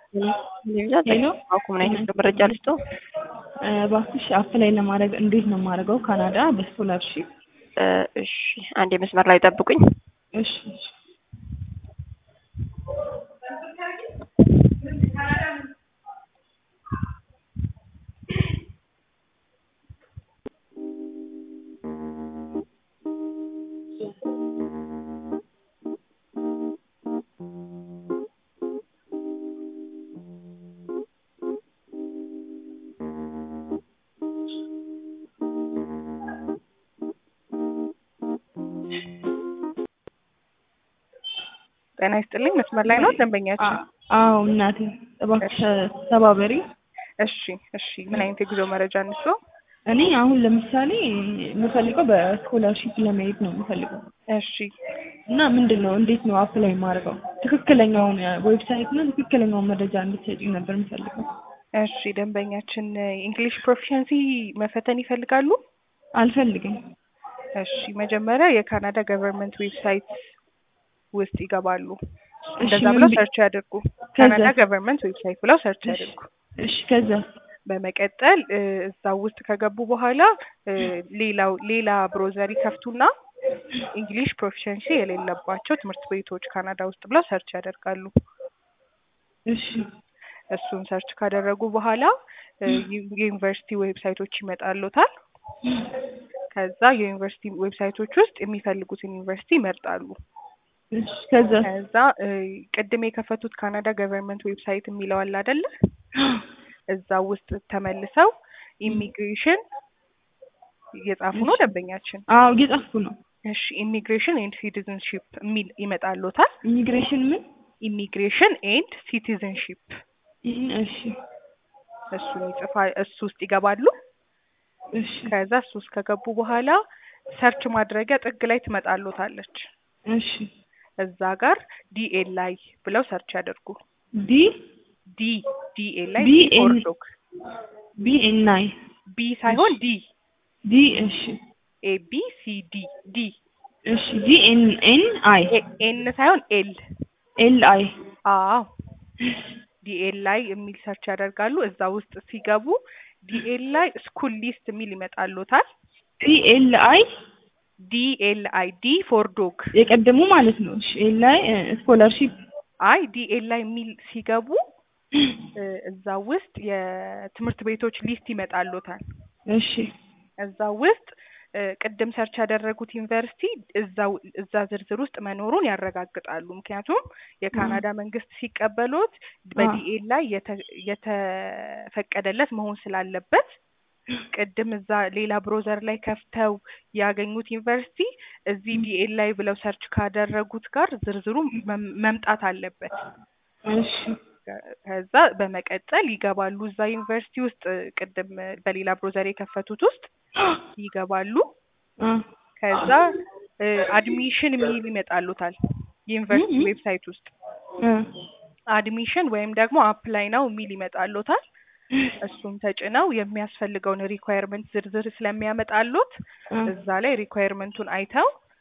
ሄሎ ምን አይነት መረጃ ልስጦ? እባክሽ አፕላይ ለማድረግ እንዴት ነው የማደርገው? ካናዳ በስኮላርሺፕ። እሺ አንድ የመስመር ላይ ጠብቁኝ። እሺ እሺ። ጤና ይስጥልኝ። መስመር ላይ ነው ደንበኛችን? አዎ እናቴ እባክሽ ተባበሪ። እሺ እሺ። ምን አይነት የጉዞ መረጃ እንስጦ? እኔ አሁን ለምሳሌ የምፈልገው በስኮላርሺፕ ለመሄድ ነው የምፈልገው እሺ እና ምንድን ነው እንዴት ነው አፕላይ የማደርገው? ትክክለኛውን ዌብሳይት እና ትክክለኛውን መረጃ እንድትሰጪኝ ነበር የምፈልገው። እሺ ደንበኛችን ኢንግሊሽ ፕሮፊሸንሲ መፈተን ይፈልጋሉ? አልፈልግም። እሺ መጀመሪያ የካናዳ ገቨርንመንት ዌብሳይት ውስጥ ይገባሉ። እንደዛ ምን ብለው ቢ- ሰርች ያድርጉ። ከዛ? ካናዳ ገቨርንመንት ዌብሳይት ብለው ሰርች ያድርጉ። እሺ ከዛ በመቀጠል እ፣ እዛ ውስጥ ከገቡ በኋላ እ፣ ሌላው ሌላ ብሮዘር ይከፍቱና እንግሊሽ ፕሮፊሸንሲ የሌለባቸው ትምህርት ቤቶች ካናዳ ውስጥ ብለው ሰርች ያደርጋሉ። እሺ እሱን ሰርች ካደረጉ በኋላ እ፣ ዩ- የዩኒቨርሲቲ ዌብሳይቶች ይመጣሉታል። ከዛ የዩኒቨርሲቲ ዌብሳይቶች ውስጥ የሚፈልጉትን ዩኒቨርሲቲ ይመርጣሉ። እሺ ከዛ ከዛ እ፣ ቅድም የከፈቱት ካናዳ ገቨርንመንት ዌብሳይት የሚለው አለ አይደለ? እዛ ውስጥ ተመልሰው ኢሚግሬሽን እየጻፉ ነው ደንበኛችን። አዎ እየጻፍኩ ነው። እሺ ኢሚግሬሽን ኤንድ ሲቲዝንሺፕ የሚል ይመጣልዎታል። ኢሚግሬሽን ምን? ኢሚግሬሽን ኤንድ ሲቲዝንሺፕ እሺ እሱን ይጽፋ እሱ ውስጥ ይገባሉ። እሺ ከዛ እሱ ውስጥ ከገቡ በኋላ ሰርች ማድረጊያ ጥግ ላይ ትመጣልዎታለች። እሺ እዛ ጋር ዲኤል ላይ ብለው ሰርች ያደርጉ። ዲ ዲ ዲኤል ላይ ዲ ዲ ኤን- ፎር ዶግ ቢ ኤን አይ ቢ ሳይሆን ዲ ዲ እሺ ኤ ቢ ሲ ዲ ዲ እሺ ዲ ኤን ኤን አይ ኤን ሳይሆን ኤል ኤል አይ አዎ ዲኤል ላይ የሚል ሰርች ያደርጋሉ። እዛ ውስጥ ሲገቡ ዲኤል ላይ ስኩል ሊስት የሚል ይመጣልዎታል። ዲ ኤል አይ ዲኤል አይ ዲ ፎር ዶግ የቀደሙ ማለት ነው። እሺ ኤል አይ ስኮላርሺፕ አይ ዲኤል ላይ የሚል ሲገቡ እ፣ እዛ ውስጥ የትምህርት ቤቶች ሊስት ይመጣልዎታል። እሺ እዛ ውስጥ እ፣ ቅድም ሰርች ያደረጉት ዩኒቨርሲቲ እዛው እዛ ዝርዝር ውስጥ መኖሩን ያረጋግጣሉ። ምክንያቱም የካናዳ መንግስት ሲቀበሎት በዲኤል ላይ የተ- የተፈቀደለት መሆን ስላለበት ቅድም እዛ ሌላ ብሮዘር ላይ ከፍተው ያገኙት ዩኒቨርሲቲ እዚህ ዲኤል ላይ ብለው ሰርች ካደረጉት ጋር ዝርዝሩ መም- መምጣት አለበት። እሺ ከዛ በመቀጠል ይገባሉ እዛ ዩኒቨርሲቲ ውስጥ ቅድም በሌላ ብሮዘር የከፈቱት ውስጥ ይገባሉ። አ ከዛ አድሚሽን የሚል ይመጣሉታል የዩኒቨርሲቲ ም- ም- ዌብሳይት ውስጥ አ አድሚሽን ወይም ደግሞ አፕላይ ነው የሚል ይመጣሉታል። እሱን ተጭነው የሚያስፈልገውን ሪኳየርመንት ዝርዝር ስለሚያመጣሉት አ እዛ ላይ ሪኳየርመንቱን አይተው